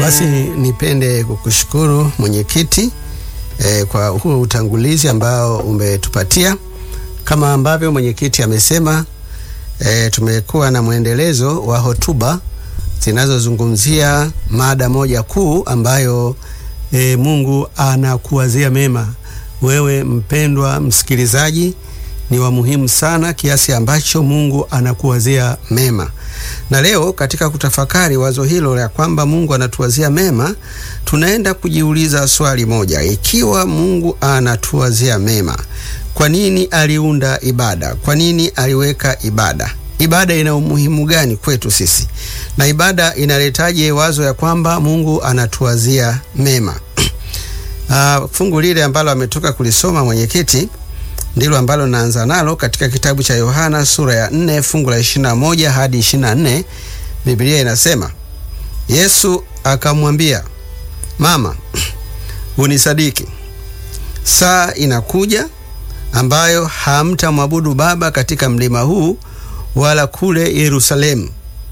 Basi nipende kukushukuru mwenyekiti eh, kwa huu utangulizi ambao umetupatia. Kama ambavyo mwenyekiti amesema, eh, tumekuwa na mwendelezo wa hotuba zinazozungumzia mada moja kuu ambayo eh, Mungu anakuwazia mema. Wewe mpendwa msikilizaji, ni wa muhimu sana kiasi ambacho Mungu anakuwazia mema. Na leo katika kutafakari wazo hilo la kwamba Mungu anatuwazia mema, tunaenda kujiuliza swali moja: ikiwa Mungu anatuwazia mema, kwa nini aliunda ibada? Kwa nini aliweka ibada? Ibada ina umuhimu gani kwetu sisi, na ibada inaletaje wazo ya kwamba Mungu anatuwazia mema? Uh, fungu lile ambalo ametoka kulisoma mwenyekiti ndilo ambalo naanza nalo katika kitabu cha Yohana sura ya 4 fungu la 21 hadi 24. Biblia inasema, Yesu akamwambia, mama, unisadiki, saa inakuja ambayo hamtamwabudu Baba katika mlima huu wala kule Yerusalemu.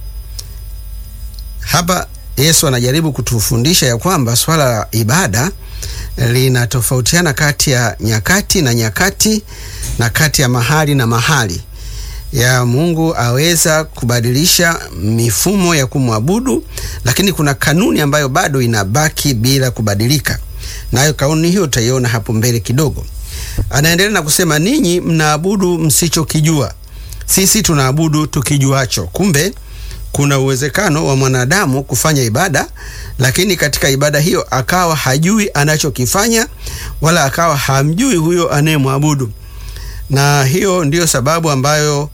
Hapa Yesu anajaribu kutufundisha ya kwamba swala la ibada linatofautiana kati ya nyakati na nyakati na kati ya mahali na mahali ya Mungu aweza kubadilisha mifumo ya kumwabudu, lakini kuna kanuni ambayo bado inabaki bila kubadilika, nayo kanuni hiyo utaiona hapo mbele kidogo. Anaendelea na kusema, ninyi mnaabudu msichokijua, sisi tunaabudu tukijuacho. Kumbe kuna uwezekano wa mwanadamu kufanya ibada lakini katika ibada hiyo akawa hajui anachokifanya wala akawa hamjui huyo anayemwabudu. Na hiyo ndiyo sababu ambayo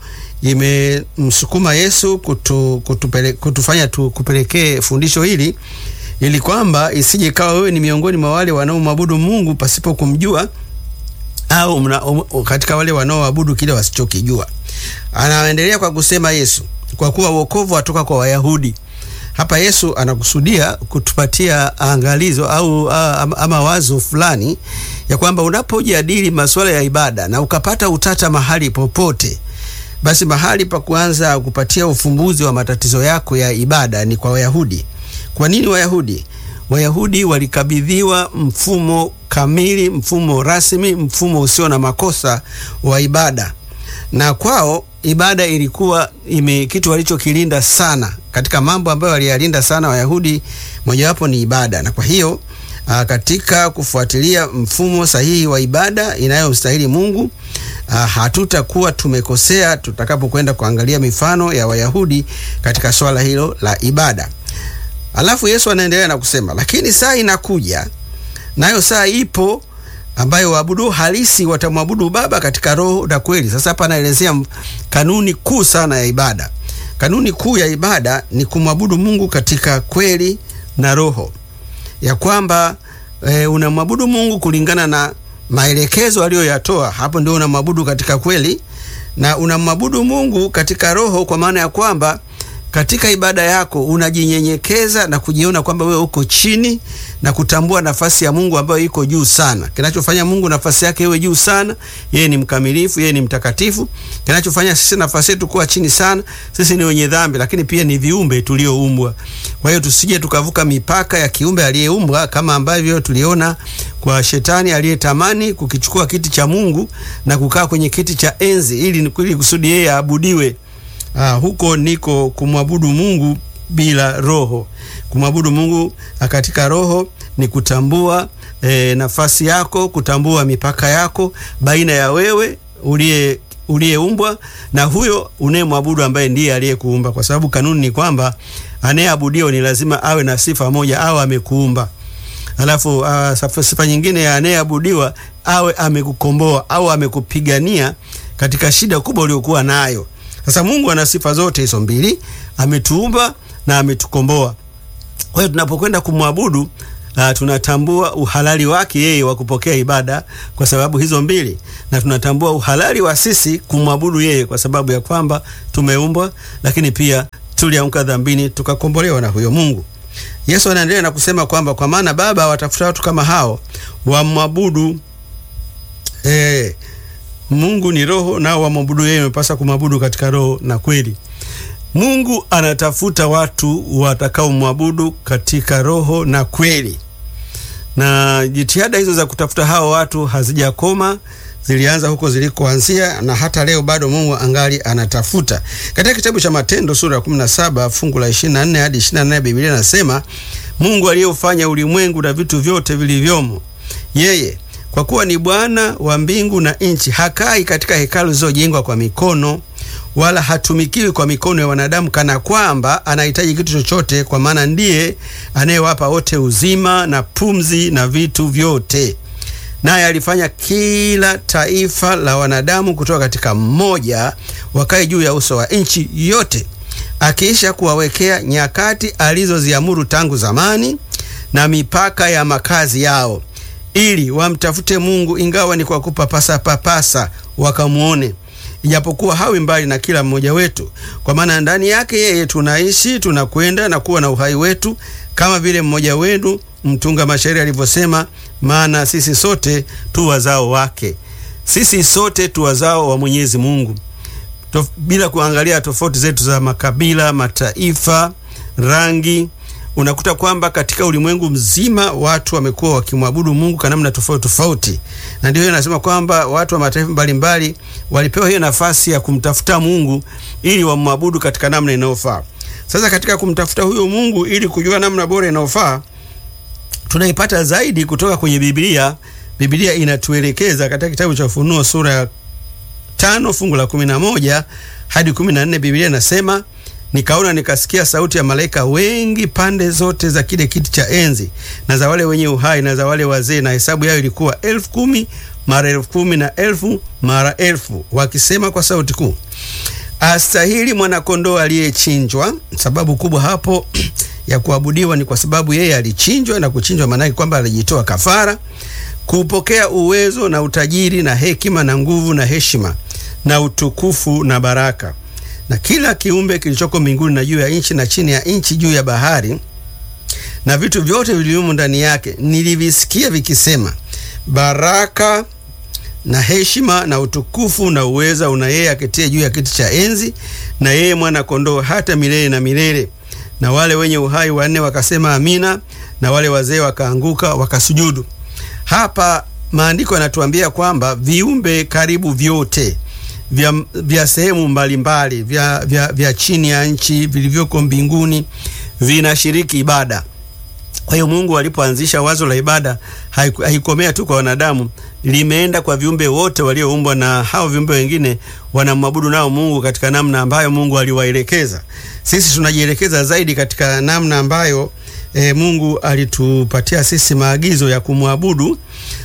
imemsukuma Yesu kutu, kutupele, kutufanya tukupelekee fundisho hili ili kwamba isije ikawa wewe ni miongoni mwa wale wanaomwabudu Mungu pasipo kumjua au mna, um, katika wale wanaoabudu kile wasichokijua. Anaendelea kwa kusema Yesu, kwa kuwa wokovu watoka kwa Wayahudi. Hapa Yesu anakusudia kutupatia angalizo au ama wazo fulani ya kwamba unapojadili masuala ya ibada na ukapata utata mahali popote, basi mahali pa kuanza kupatia ufumbuzi wa matatizo yako ya ibada ni kwa Wayahudi. Kwa nini Wayahudi? Wayahudi walikabidhiwa mfumo kamili, mfumo rasmi, mfumo usio na makosa wa ibada, na kwao ibada ilikuwa ime kitu walichokilinda sana. Katika mambo ambayo waliyalinda sana Wayahudi, mojawapo ni ibada, na kwa hiyo a, katika kufuatilia mfumo sahihi wa ibada inayomstahili Mungu, hatutakuwa tumekosea tutakapokwenda kuangalia mifano ya Wayahudi katika swala hilo la ibada. Alafu Yesu anaendelea na kusema, lakini saa inakuja, nayo saa ipo ambayo waabudu halisi watamwabudu Baba katika roho na kweli. Sasa hapa anaelezea kanuni kuu sana ya ibada. Kanuni kuu ya ibada ni kumwabudu Mungu katika kweli na roho, ya kwamba e, unamwabudu Mungu kulingana na maelekezo aliyoyatoa. Hapo ndio unamwabudu katika kweli, na unamwabudu Mungu katika roho, kwa maana ya kwamba katika ibada yako unajinyenyekeza na kujiona kwamba wewe uko chini na kutambua nafasi ya Mungu ambayo iko juu sana. Kinachofanya Mungu nafasi yake iwe juu sana, yeye ni mkamilifu, yeye ni mtakatifu. Kinachofanya sisi nafasi yetu kuwa chini sana, sisi ni wenye dhambi, lakini pia ni viumbe tulioumbwa. Kwa hiyo tusije tukavuka mipaka ya kiumbe aliyeumbwa, kama ambavyo tuliona kwa shetani aliyetamani kukichukua kiti cha Mungu na kukaa kwenye kiti cha enzi ili kusudi yeye aabudiwe. Ah, huko niko kumwabudu Mungu bila roho. Kumwabudu Mungu katika roho ni kutambua e, nafasi yako, kutambua mipaka yako baina ya wewe uliye uliyeumbwa na huyo unayemwabudu ambaye ndiye aliyekuumba, kwa sababu kanuni ni kwamba anayeabudiwa ni lazima awe na sifa moja, au amekuumba. Alafu uh, sifa nyingine ya anayeabudiwa awe amekukomboa au amekupigania katika shida kubwa uliokuwa nayo. Sasa Mungu ana sifa zote hizo mbili, ametuumba na ametukomboa. Kwa hiyo tunapokwenda kumwabudu uh, tunatambua uhalali wake yeye wa kupokea ibada kwa sababu hizo mbili, na tunatambua uhalali wa sisi kumwabudu yeye kwa sababu ya kwamba tumeumbwa, lakini pia tulianguka dhambini tukakombolewa na huyo Mungu. Yesu anaendelea na kusema kwamba kwa maana Baba watafuta watu kama hao wamwabudu eh, Mungu ni roho, nao wamwabudu yeye wamepasa kumwabudu katika roho na kweli. Mungu anatafuta watu watakaomwabudu katika roho na kweli, na jitihada hizo za kutafuta hao watu hazijakoma, zilianza huko zilikoanzia, na hata leo bado Mungu angali anatafuta. Katika kitabu cha Matendo sura ya 17 fungu la 24 hadi 28, Biblia inasema Mungu aliyeufanya ulimwengu na vitu vyote vilivyomo, yeye kwa kuwa ni Bwana wa mbingu na nchi, hakai katika hekalu zilizojengwa kwa mikono, wala hatumikiwi kwa mikono ya wanadamu, kana kwamba anahitaji kitu chochote, kwa maana ndiye anayewapa wote uzima na pumzi na vitu vyote. Naye alifanya kila taifa la wanadamu kutoka katika mmoja, wakae juu ya uso wa nchi yote, akiisha kuwawekea nyakati alizoziamuru tangu zamani na mipaka ya makazi yao ili wamtafute Mungu ingawa ni kwa kupapasa papasa wakamwone, ijapokuwa hawi mbali na kila mmoja wetu, kwa maana ndani yake yeye tunaishi, tunakwenda na kuwa na uhai wetu, kama vile mmoja wenu mtunga mashairi alivyosema, maana sisi sote tu wazao wake. Sisi sote tu wazao wa Mwenyezi Mungu, Tof, bila kuangalia tofauti zetu za makabila, mataifa, rangi unakuta kwamba katika ulimwengu mzima watu wamekuwa wakimwabudu Mungu kwa namna tofauti tofauti, na ndio hiyo nasema kwamba watu wa mataifa mbalimbali walipewa hiyo nafasi ya kumtafuta Mungu ili wamwabudu katika namna inayofaa. Sasa katika kumtafuta huyo Mungu ili kujua namna bora inayofaa, tunaipata zaidi kutoka kwenye Biblia. Biblia inatuelekeza katika kitabu cha Ufunuo sura ya tano fungu la kumi na moja hadi kumi na nne Biblia inasema Nikaona nikasikia sauti ya malaika wengi pande zote za kile kiti cha enzi na za wale wenye uhai na za wale wazee, na hesabu yao ilikuwa elfu kumi mara elfu kumi na elfu mara elfu, wakisema kwa sauti kuu, astahili mwanakondoo aliyechinjwa. Sababu kubwa hapo ya kuabudiwa ni kwa sababu yeye alichinjwa, na kuchinjwa maanake kwamba alijitoa kafara, kupokea uwezo na utajiri na hekima na nguvu na heshima na utukufu na baraka na kila kiumbe kilichoko mbinguni na juu ya nchi na chini ya nchi juu ya bahari na vitu vyote vilivyomo ndani yake, nilivisikia vikisema, baraka na heshima na utukufu na uweza una yeye aketie juu ya kiti cha enzi na yeye mwana kondoo hata milele na milele. Na wale wenye uhai wanne wakasema amina, na wale wazee wakaanguka wakasujudu. Hapa maandiko yanatuambia kwamba viumbe karibu vyote vya, vya sehemu mbalimbali vya, vya, vya chini ya nchi vilivyoko mbinguni vinashiriki ibada. Kwa hiyo Mungu alipoanzisha wazo la ibada haikomea tu kwa wanadamu, limeenda kwa viumbe wote walioumbwa, na hao viumbe wengine wanamwabudu nao Mungu katika namna ambayo Mungu aliwaelekeza. Sisi tunajielekeza zaidi katika namna ambayo e, Mungu alitupatia sisi maagizo ya kumwabudu,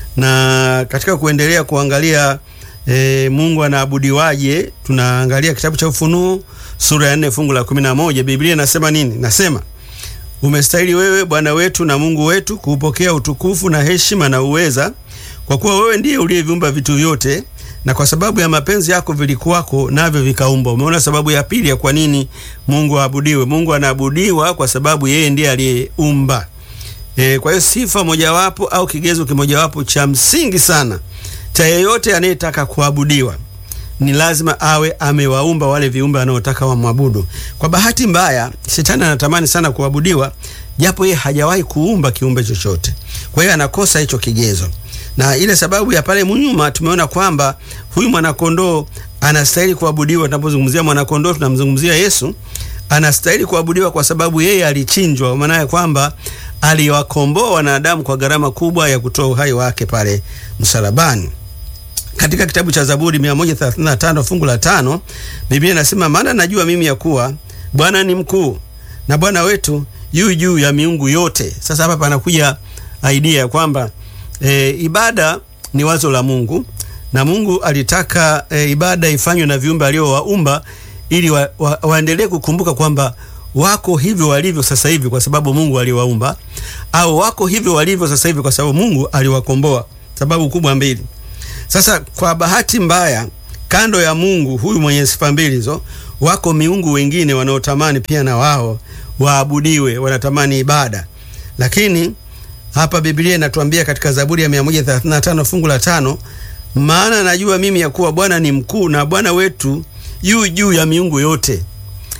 na katika kuendelea kuangalia E, Mungu anaabudiwaje? Tunaangalia kitabu cha Ufunuo sura ya nne fungu la kumi na moja. Biblia inasema nini? Nasema, umestahili wewe Bwana wetu na Mungu wetu kuupokea utukufu na heshima na uweza, kwa kuwa wewe ndiye uliyeviumba vitu vyote, na kwa sababu ya mapenzi yako vilikuwako, navyo vikaumbwa. Umeona sababu ya pili ya kwa nini Mungu aabudiwe. Mungu anaabudiwa kwa sababu yeye ndiye aliyeumba. E, kwa hiyo sifa mojawapo au kigezo kimojawapo cha msingi sana cha yeyote anayetaka kuabudiwa ni lazima awe amewaumba wale viumbe wanaotaka wamwabudu. Kwa bahati mbaya, shetani anatamani sana kuabudiwa, japo yeye hajawahi kuumba kiumbe chochote. Kwa hiyo anakosa hicho kigezo, na ile sababu ya pale nyuma tumeona kwamba huyu mwanakondoo anastahili kuabudiwa. Tunapozungumzia mwanakondoo, tunamzungumzia Yesu. Anastahili kuabudiwa kwa sababu yeye alichinjwa, maana ya kwamba aliwakomboa wanadamu kwa gharama kubwa ya kutoa uhai wake pale msalabani. Katika kitabu cha Zaburi 135 fungu la tano Biblia inasema, maana najua mimi ya kuwa Bwana ni mkuu na Bwana wetu yu juu ya miungu yote. Sasa hapa panakuja idea ya kwamba e, ibada ni wazo la Mungu na Mungu alitaka e, ibada ifanywe na viumbe aliowaumba ili wa, wa, waendelee kukumbuka kwamba wako hivyo walivyo sasa hivi kwa sababu Mungu aliwaumba, au wako hivyo walivyo sasa hivi kwa sababu Mungu aliwakomboa. Sababu kubwa mbili. Sasa kwa bahati mbaya, kando ya Mungu huyu mwenye sifa mbili hizo, wako miungu wengine wanaotamani pia na wao waabudiwe, wanatamani ibada. Lakini hapa Biblia inatuambia katika Zaburi ya 135 fungu la tano, maana najua mimi ya kuwa Bwana ni mkuu na Bwana wetu yu juu ya miungu yote.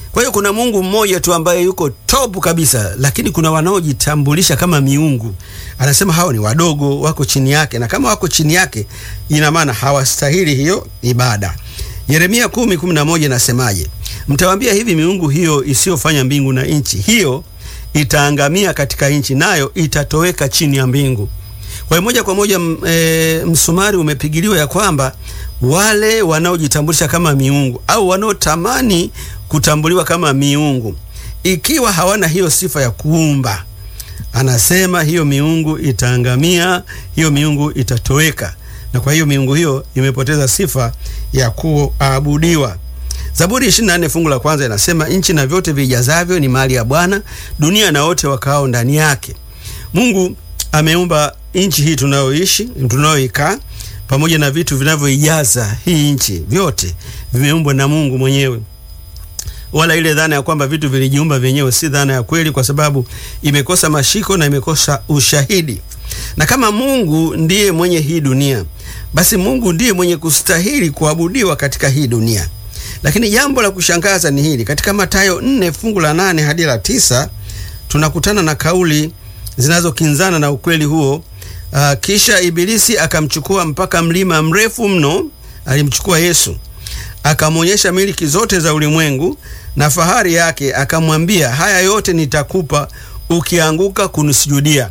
Kwa hiyo kuna Mungu mmoja tu ambaye yuko top kabisa, lakini kuna wanaojitambulisha kama miungu. Anasema hao ni wadogo, wako chini yake, na kama wako chini yake, ina maana hawastahili hiyo ibada. Yeremia kumi kumi na moja inasemaje? Mtawaambia hivi, miungu hiyo isiyofanya mbingu na nchi, hiyo itaangamia katika nchi, nayo itatoweka chini ya mbingu. Kwa hiyo moja kwa moja e, msumari umepigiliwa ya kwamba wale wanaojitambulisha kama miungu au wanaotamani kutambuliwa kama miungu, ikiwa hawana hiyo sifa ya kuumba, anasema hiyo miungu itaangamia, hiyo miungu itatoweka, na kwa hiyo miungu hiyo imepoteza sifa ya kuabudiwa. Zaburi 24 fungu la kwanza inasema, nchi na vyote vijazavyo ni mali ya Bwana, dunia na wote wakao ndani yake. Mungu ameumba nchi hii tunayoishi, tunayoikaa pamoja na vitu vinavyoijaza hii nchi, vyote vimeumbwa na Mungu mwenyewe. Wala ile dhana ya kwamba vitu vilijiumba vyenyewe si dhana ya kweli, kwa sababu imekosa mashiko na imekosa ushahidi. Na kama Mungu ndiye mwenye hii dunia, basi Mungu ndiye mwenye kustahili kuabudiwa katika hii dunia. Lakini jambo la kushangaza ni hili, katika Mathayo 4 fungu la 8 hadi la tisa tunakutana na kauli zinazokinzana na ukweli huo. Uh, kisha Ibilisi akamchukua mpaka mlima mrefu mno, alimchukua Yesu akamwonyesha miliki zote za ulimwengu na fahari yake, akamwambia, haya yote nitakupa ukianguka kunisujudia.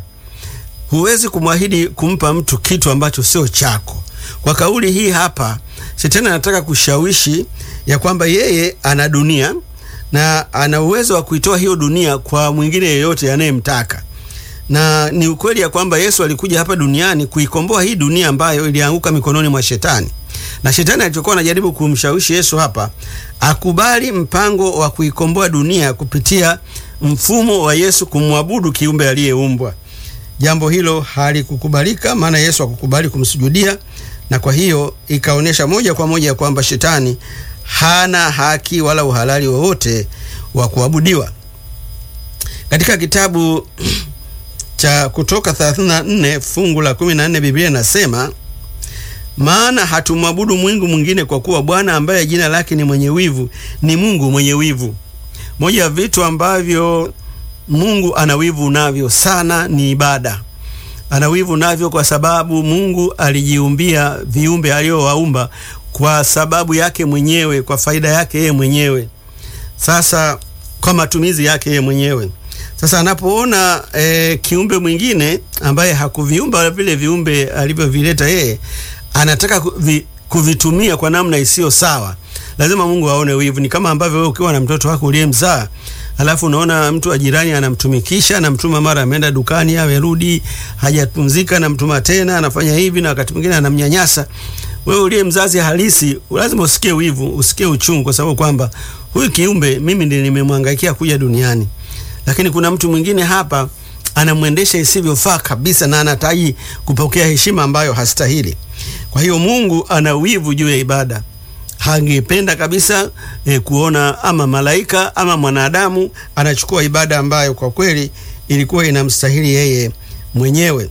Huwezi kumwahidi kumpa mtu kitu ambacho sio chako. Kwa kauli hii hapa, Shetani anataka kushawishi ya kwamba yeye ana dunia na ana uwezo wa kuitoa hiyo dunia kwa mwingine yeyote anayemtaka na ni ukweli ya kwamba Yesu alikuja hapa duniani kuikomboa hii dunia ambayo ilianguka mikononi mwa Shetani. Na Shetani alichokuwa anajaribu kumshawishi Yesu hapa akubali mpango wa kuikomboa dunia kupitia mfumo wa Yesu kumwabudu kiumbe aliyeumbwa. Jambo hilo halikukubalika, maana Yesu hakukubali kumsujudia, na kwa hiyo ikaonyesha moja kwa moja kwamba Shetani hana haki wala uhalali wowote wa kuabudiwa. Katika kitabu cha Kutoka 34 fungu la 14 Biblia inasema, maana hatumwabudu Mungu mwingine kwa kuwa Bwana ambaye jina lake ni mwenye wivu ni Mungu mwenye wivu. Moja ya vitu ambavyo Mungu ana wivu navyo sana ni ibada. Ana wivu navyo kwa sababu Mungu alijiumbia viumbe aliowaumba kwa sababu yake mwenyewe, kwa faida yake yeye mwenyewe, sasa kwa matumizi yake yeye mwenyewe. Sasa anapoona e, kiumbe mwingine ambaye hakuviumba vile viumbe alivyovileta yeye, anataka kuvi, kuvitumia kwa namna isiyo sawa, lazima Mungu aone wivu. Ni kama ambavyo wewe ukiwa na mtoto wako uliyemzaa, alafu unaona mtu wa jirani anamtumikisha, anamtuma mara ameenda dukani, amerudi hajapumzika, anamtuma tena, anafanya hivi, na wakati mwingine anamnyanyasa. Wewe uliye mzazi halisi, lazima usikie wivu, usikie uchungu, kwa sababu kwamba huyu kiumbe mimi ndiye nimemwangaikia kuja duniani lakini kuna mtu mwingine hapa anamwendesha isivyofaa kabisa, na anataji kupokea heshima ambayo hastahili. Kwa hiyo Mungu ana wivu juu ya ibada. Hangependa kabisa eh, kuona ama malaika ama mwanadamu anachukua ibada ambayo kwa kweli ilikuwa inamstahili yeye mwenyewe,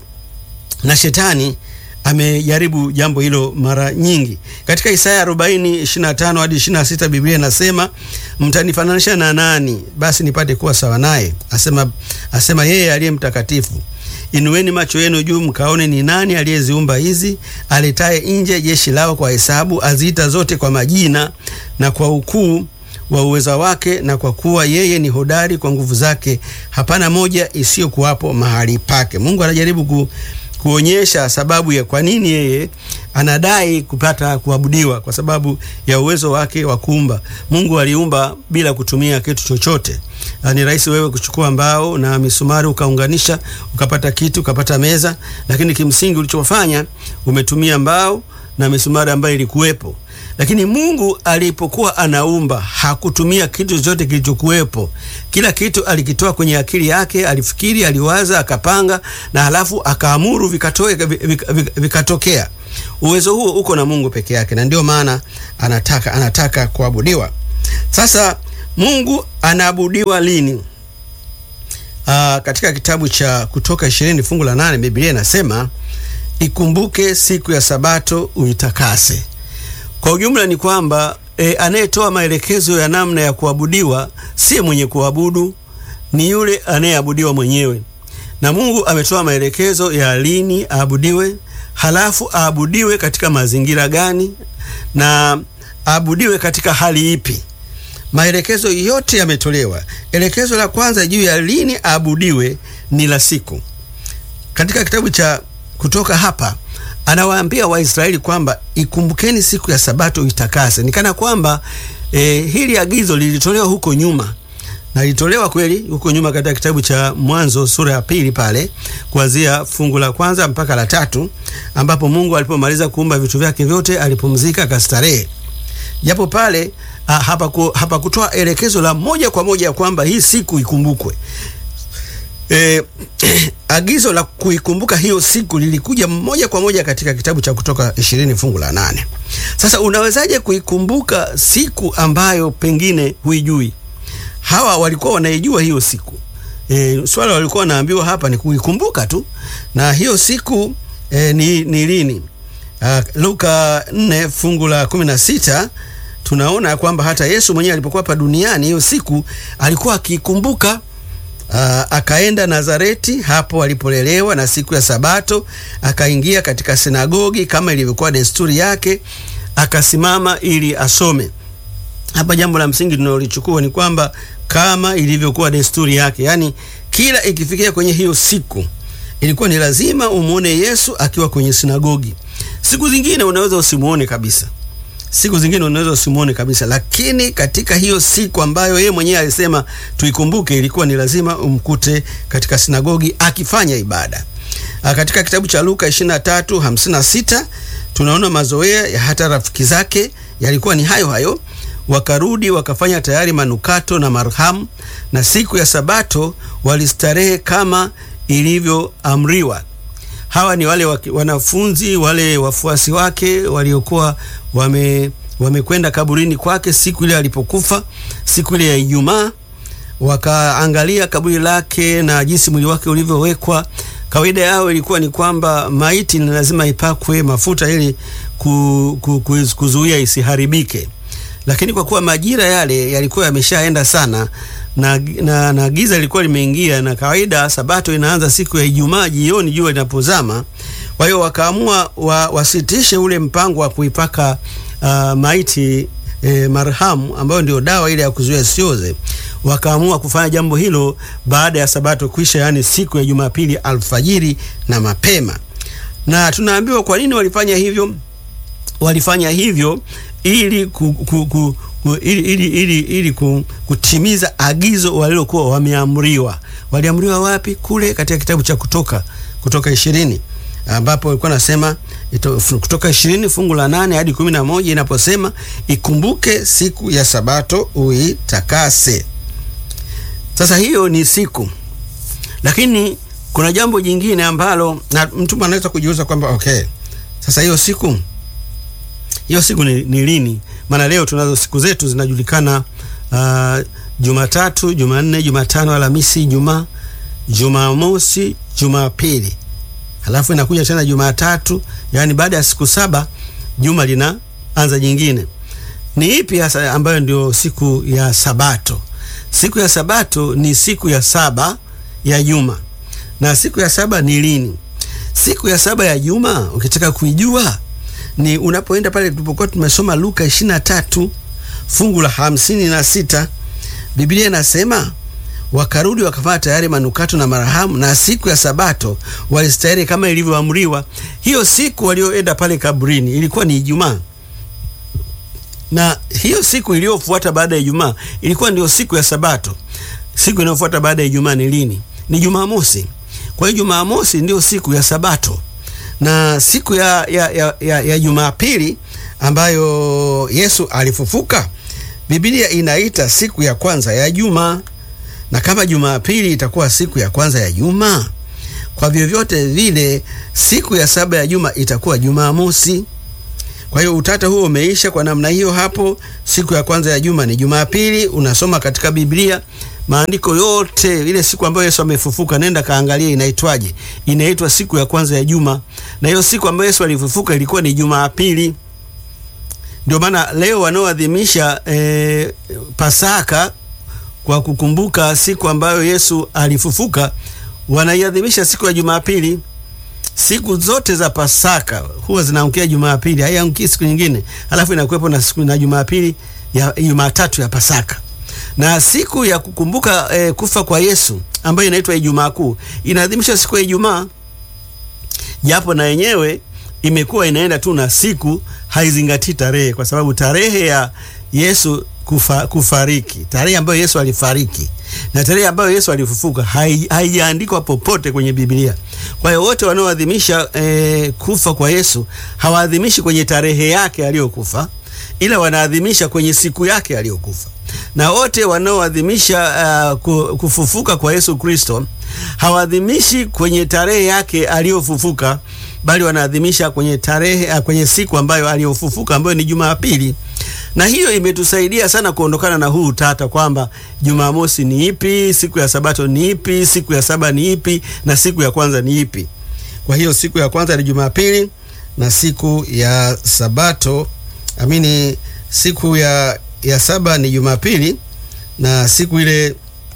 na shetani amejaribu jambo hilo mara nyingi. Katika Isaya 40 25 hadi 26 Biblia inasema, mtanifananisha na nani basi nipate kuwa sawa naye? Asema, asema yeye aliye mtakatifu. Inueni macho yenu juu mkaone ni nani aliyeziumba hizi, aletaye nje jeshi lao kwa hesabu, aziita zote kwa majina na kwa ukuu wa uweza wake, na kwa kuwa yeye ni hodari kwa nguvu zake, hapana moja isiyokuwapo mahali pake. Mungu anajaribu ku kuonyesha sababu ya kwa nini yeye anadai kupata kuabudiwa, kwa sababu ya uwezo wake wa kuumba. Mungu aliumba bila kutumia kitu chochote. Ni rahisi wewe kuchukua mbao na misumari ukaunganisha ukapata kitu ukapata meza, lakini kimsingi ulichofanya umetumia mbao na misumari ambayo ilikuwepo. Lakini Mungu alipokuwa anaumba hakutumia kitu chochote kilichokuwepo. Kila kitu alikitoa kwenye akili yake, alifikiri, aliwaza, akapanga na halafu akaamuru vikatoe, vikatokea. Uwezo huo uko na Mungu peke yake, na ndio maana anataka anataka kuabudiwa. Sasa Mungu anaabudiwa lini? Aa, katika kitabu cha Kutoka ishirini fungu la nane Biblia inasema ikumbuke siku ya Sabato uitakase. Kwa ujumla ni kwamba e, anayetoa maelekezo ya namna ya kuabudiwa si mwenye kuabudu, ni yule anayeabudiwa mwenyewe. Na Mungu ametoa maelekezo ya lini aabudiwe, halafu aabudiwe katika mazingira gani na aabudiwe katika hali ipi. Maelekezo yote yametolewa. Elekezo la kwanza juu ya lini aabudiwe ni la siku. Katika kitabu cha Kutoka hapa anawaambia Waisraeli kwamba ikumbukeni siku ya Sabato itakase. Ni kana kwamba e, hili agizo lilitolewa huko nyuma na lilitolewa kweli huko nyuma katika kitabu cha Mwanzo sura ya pili pale kuanzia fungu la kwanza mpaka la tatu ambapo Mungu alipomaliza kuumba vitu vyake vyote alipumzika akastarehe. Japo pale hapakutoa hapa elekezo la moja kwa moja kwamba hii siku ikumbukwe. E, agizo la kuikumbuka hiyo siku lilikuja moja kwa moja katika kitabu cha Kutoka ishirini fungu la nane. Sasa unawezaje kuikumbuka siku ambayo pengine huijui? Hawa walikuwa wanaijua hiyo siku. E, swala walikuwa wanaambiwa hapa ni kuikumbuka tu, na hiyo siku e, ni, ni lini? Uh, Luka 4 fungu la 16 tunaona kwamba hata Yesu mwenyewe alipokuwa hapa duniani hiyo siku alikuwa akiikumbuka. Uh, akaenda Nazareti hapo alipolelewa, na siku ya Sabato akaingia katika sinagogi kama ilivyokuwa desturi yake, akasimama ili asome. Hapa jambo la msingi tunalolichukua ni kwamba kama ilivyokuwa desturi yake, yaani kila ikifikia kwenye hiyo siku ilikuwa ni lazima umuone Yesu akiwa kwenye sinagogi. Siku zingine unaweza usimuone kabisa, siku zingine unaweza usimuone kabisa, lakini katika hiyo siku ambayo yeye mwenyewe alisema tuikumbuke, ilikuwa ni lazima umkute katika sinagogi akifanya ibada. A, katika kitabu cha Luka 23:56 tunaona mazoea ya hata rafiki zake yalikuwa ni hayo hayo wakarudi wakafanya tayari manukato na marhamu, na siku ya Sabato walistarehe kama ilivyoamriwa. Hawa ni wale wanafunzi wale wafuasi wake waliokuwa wame wamekwenda kaburini kwake siku ile alipokufa, siku ile ya Ijumaa, wakaangalia kaburi lake na jinsi mwili wake ulivyowekwa. Kawaida yao ilikuwa ni kwamba maiti ni lazima ipakwe mafuta ili ku, ku, ku, kuzuia isiharibike lakini kwa kuwa majira yale yalikuwa yameshaenda sana na, na, na giza lilikuwa limeingia, na kawaida Sabato inaanza siku ya Ijumaa jioni jua linapozama. Kwa hiyo wakaamua wa, wasitishe ule mpango wa kuipaka uh, maiti e, marhamu ambayo ndio dawa ile ya kuzuia sioze. Wakaamua kufanya jambo hilo baada ya Sabato kuisha, yaani siku ya Jumapili alfajiri na mapema. Na tunaambiwa kwa nini walifanya hivyo. Walifanya hivyo ili, ku, ku, ku, ku, ili, ili, ili, ili ku, kutimiza agizo walilokuwa wameamriwa. Waliamriwa wapi? Kule katika kitabu cha Kutoka, Kutoka ishirini ambapo walikuwa nasema ito, Kutoka ishirini fungu la nane hadi kumi na moja inaposema ikumbuke siku ya Sabato uitakase. Sasa hiyo ni siku, lakini kuna jambo jingine ambalo na mtu anaweza kujiuliza kwamba okay, sasa hiyo siku hiyo siku ni, ni lini? Maana leo tunazo siku zetu zinajulikana, uh, Jumatatu, Jumanne, Jumatano, Alhamisi, Ijumaa, Jumamosi, Jumapili, halafu inakuja tena Jumatatu. Yaani baada ya siku saba juma linaanza jingine. Ni ipi hasa ambayo ndio siku ya Sabato? Siku ya Sabato ni siku ya saba ya juma. Na siku ya saba ni lini? Siku ya saba ya juma ukitaka kuijua ni unapoenda pale tulipokuwa tumesoma Luka 23 fungu la hamsini na sita Biblia inasema wakarudi wakafanya tayari manukato na marahamu, na siku ya Sabato walistahili kama ilivyoamriwa. Hiyo siku walioenda pale kaburini ilikuwa ni Ijumaa, na hiyo siku iliyofuata baada ya Ijumaa ilikuwa ndio siku ya Sabato. Siku inayofuata baada ya Ijumaa ni lini? Ni Jumamosi. Kwa hiyo Jumamosi ndio siku ya Sabato na siku ya, ya, ya, ya, ya Jumapili ambayo Yesu alifufuka, Biblia inaita siku ya kwanza ya juma, na kama Jumapili itakuwa siku ya kwanza ya juma, kwa vyovyote vile siku ya saba ya juma itakuwa Jumamosi. Kwa hiyo utata huo umeisha kwa namna hiyo. Hapo siku ya kwanza ya juma ni Jumapili. Unasoma katika Biblia maandiko yote, ile siku ambayo Yesu amefufuka, nenda kaangalia inaitwaje. Inaitwa siku ya kwanza ya juma, na hiyo siku ambayo Yesu alifufuka ilikuwa ni Jumapili. Ndio maana leo wanaoadhimisha e, Pasaka kwa kukumbuka siku ambayo Yesu alifufuka wanaiadhimisha siku ya Jumapili. Siku zote za Pasaka huwa zinaangukia Jumapili, haianguki siku nyingine, alafu inakuwepo na siku na Jumapili ya Jumatatu ya Pasaka na siku ya kukumbuka e, kufa kwa Yesu ambayo inaitwa Ijumaa Kuu inaadhimishwa siku ya Ijumaa, japo na yenyewe imekuwa inaenda tu na siku, haizingatii tarehe, kwa sababu tarehe ya Yesu kufa, kufariki, tarehe ambayo Yesu alifariki na tarehe ambayo Yesu alifufuka haijaandikwa popote kwenye Biblia. Kwa hiyo wote wanaoadhimisha e, kufa kwa Yesu hawaadhimishi kwenye tarehe yake aliyokufa, ila wanaadhimisha kwenye siku yake aliyokufa na wote wanaoadhimisha uh, kufufuka kwa Yesu Kristo hawaadhimishi kwenye tarehe yake aliyofufuka, bali wanaadhimisha kwenye tarehe uh, kwenye siku ambayo aliyofufuka ambayo ni Jumapili. Na hiyo imetusaidia sana kuondokana na huu utata kwamba Jumamosi ni ipi, siku ya Sabato ni ipi, siku ya saba ni ipi, na siku ya kwanza ni ipi. Kwa hiyo siku ya kwanza ni Jumapili na siku ya Sabato amini, siku ya ya saba ni Jumapili na siku ile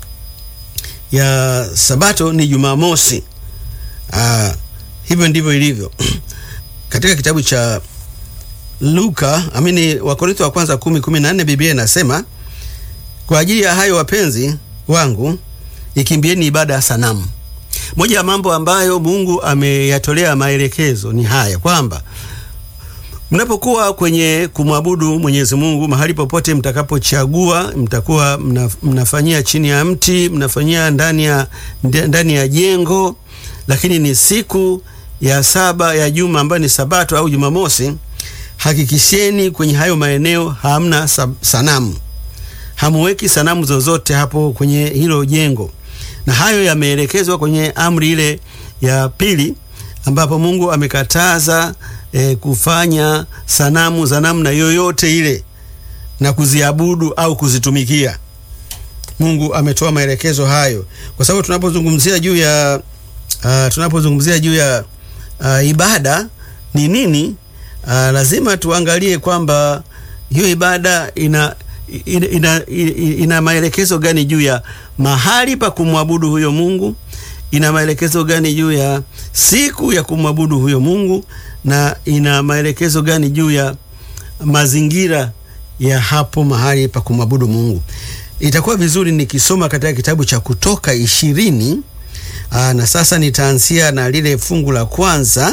ya Sabato ni Jumamosi. Ah, hivyo ndivyo ilivyo katika kitabu cha Luka amini, Wakorintho wa kwanza kumi kumi na nne Biblia inasema kwa ajili ya hayo wapenzi wangu, ikimbieni ibada ya sanamu. Moja ya mambo ambayo Mungu ameyatolea maelekezo ni haya kwamba mnapokuwa kwenye kumwabudu Mwenyezi Mungu, mahali popote mtakapochagua, mtakuwa mna, mnafanyia chini ya mti, mnafanyia ndani ya ndani ya jengo, lakini ni siku ya saba ya juma ambayo ni Sabato au Jumamosi, hakikisheni kwenye hayo maeneo hamna sanamu, hamuweki sanamu zozote hapo kwenye hilo jengo, na hayo yameelekezwa kwenye amri ile ya pili ambapo Mungu amekataza E, kufanya sanamu za namna yoyote ile na kuziabudu au kuzitumikia. Mungu ametoa maelekezo hayo, kwa sababu tunapozungumzia juu ya uh, tunapozungumzia juu ya uh, ibada ni nini, uh, lazima tuangalie kwamba hiyo ibada ina ina, ina, ina, ina maelekezo gani juu ya mahali pa kumwabudu huyo Mungu, ina maelekezo gani juu ya siku ya kumwabudu huyo Mungu na ina maelekezo gani juu ya mazingira ya hapo mahali pa kumwabudu Mungu. Itakuwa vizuri nikisoma katika kitabu cha Kutoka ishirini. Aa, na sasa nitaanzia na lile fungu la kwanza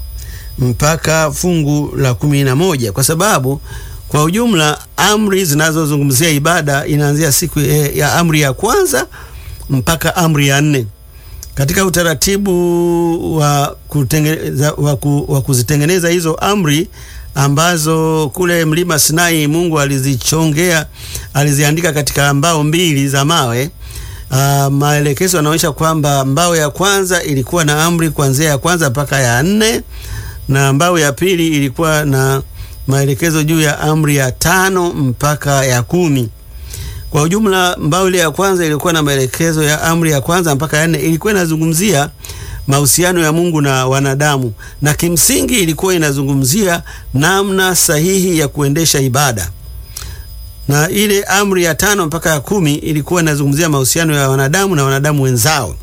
mpaka fungu la kumi na moja kwa sababu kwa ujumla amri zinazozungumzia ibada inaanzia siku ya amri ya kwanza mpaka amri ya nne katika utaratibu wa, kutengeneza, wa, ku, wa kuzitengeneza hizo amri ambazo kule mlima Sinai Mungu alizichongea aliziandika katika mbao mbili za mawe. Uh, maelekezo yanaonyesha kwamba mbao ya kwanza ilikuwa na amri kuanzia ya kwanza mpaka ya nne na mbao ya pili ilikuwa na maelekezo juu ya amri ya tano mpaka ya kumi. Kwa ujumla mbao ile ya kwanza ilikuwa na maelekezo ya amri ya kwanza mpaka ya nne, ilikuwa inazungumzia mahusiano ya Mungu na wanadamu, na kimsingi ilikuwa inazungumzia namna sahihi ya kuendesha ibada, na ile amri ya tano mpaka ya kumi ilikuwa inazungumzia mahusiano ya wanadamu na wanadamu wenzao.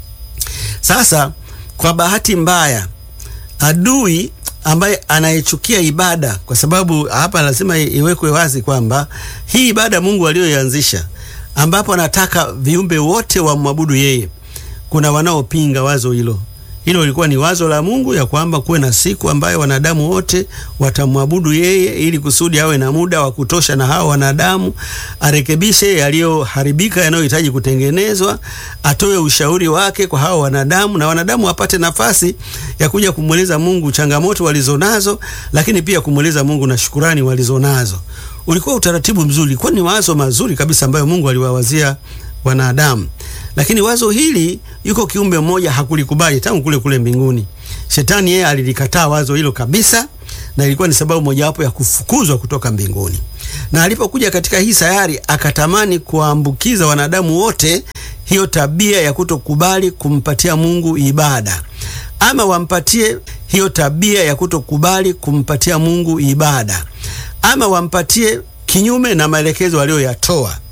Sasa kwa bahati mbaya, adui ambaye anayechukia ibada, kwa sababu hapa lazima iwekwe wazi kwamba hii ibada Mungu aliyoianzisha, ambapo anataka viumbe wote wamwabudu yeye, kuna wanaopinga wazo hilo. Hilo lilikuwa ni wazo la Mungu ya kwamba kuwe na siku ambayo wanadamu wote watamwabudu yeye, ili kusudi awe na muda wa kutosha na hao wanadamu, arekebishe yaliyoharibika, yanayohitaji kutengenezwa, atoe ushauri wake kwa hao wanadamu, na wanadamu wapate nafasi ya kuja kumweleza Mungu changamoto walizonazo, lakini pia kumweleza Mungu na shukurani walizonazo. Ulikuwa utaratibu mzuri, ulikuwa ni wazo mazuri kabisa ambayo Mungu aliwawazia wanadamu lakini wazo hili yuko kiumbe mmoja hakulikubali tangu kule kule mbinguni. Shetani yeye alilikataa wazo hilo kabisa, na ilikuwa ni sababu mojawapo ya kufukuzwa kutoka mbinguni. Na alipokuja katika hii sayari, akatamani kuwaambukiza wanadamu wote hiyo tabia ya kutokubali kumpatia Mungu ibada, ama wampatie hiyo tabia ya kutokubali kumpatia Mungu ibada, ama wampatie kinyume na maelekezo aliyoyatoa.